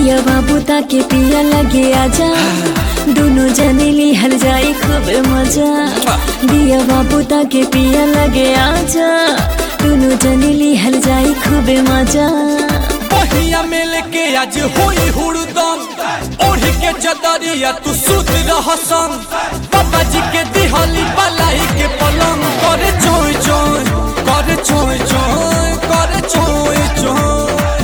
दिया बाबू ताके पिया लगे आजा दोनों जने लिहल जाई खूब मजा दिया बाबू ताके पिया लगे आजा दोनों जने लिहल जाई खूब मजा पहिया मिल के आज होई हुड़दम ओढ़ के चदरिया तू सुत रह संग पापा जी के दिहली बलाई के पलंग करे चोय चोय करे चोय चोय करे चोय चोय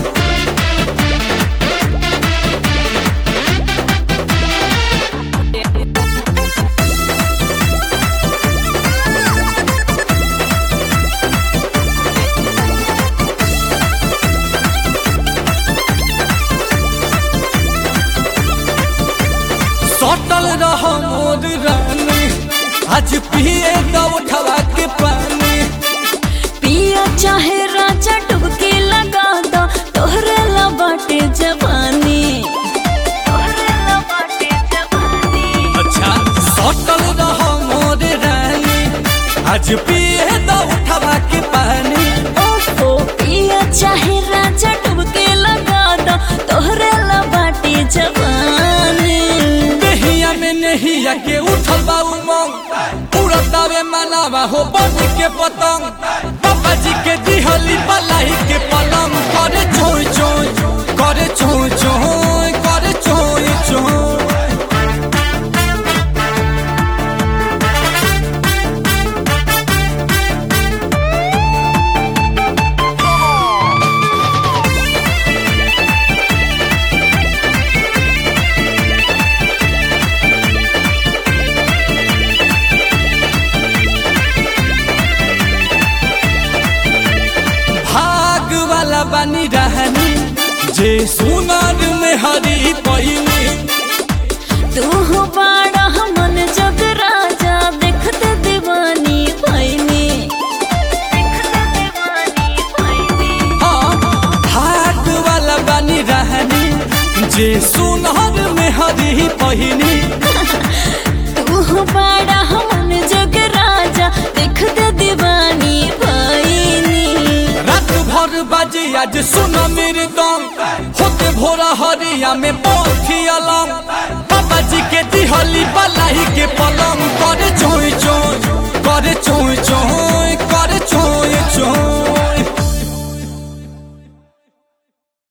सटल रह मोर रानी आज पिए दो उठवा के पानी पिया चाहे राजा डुबकी लगा दो तोहरे ला बाटे जवानी तोहरे ला बाटे जवानी अच्छा सटल रह मोर रानी आज पिए दो उठवा के पानी ओफो पिया चाहे राजा डुबकी लगा दो तोहरे ला बाटे जवानी नहिया में नहिया के उठल बा उमंग उड़तावे मनावा हो बन के पतंग पापा जी के दिहली बलाई के पलंग करे चोय चोय करे चोय चोय करे चोय चोय भाग वाला बनी रहनी जे सुनार में हरी पैनी तू हो बाड़ा मन जग राजा देखते दीवानी भैनी देखते दीवानी भैनी हाँ भाग वाला बनी रहनी जे सुनार में हरी पैनी तू हो बाड़ा मन जग राजा देखते दीवानी भैनी रात भर बाजे आज सुन मेरे दम होते भोरा हरिया में पौथी अलम बाबा जी के दिहली बलाई के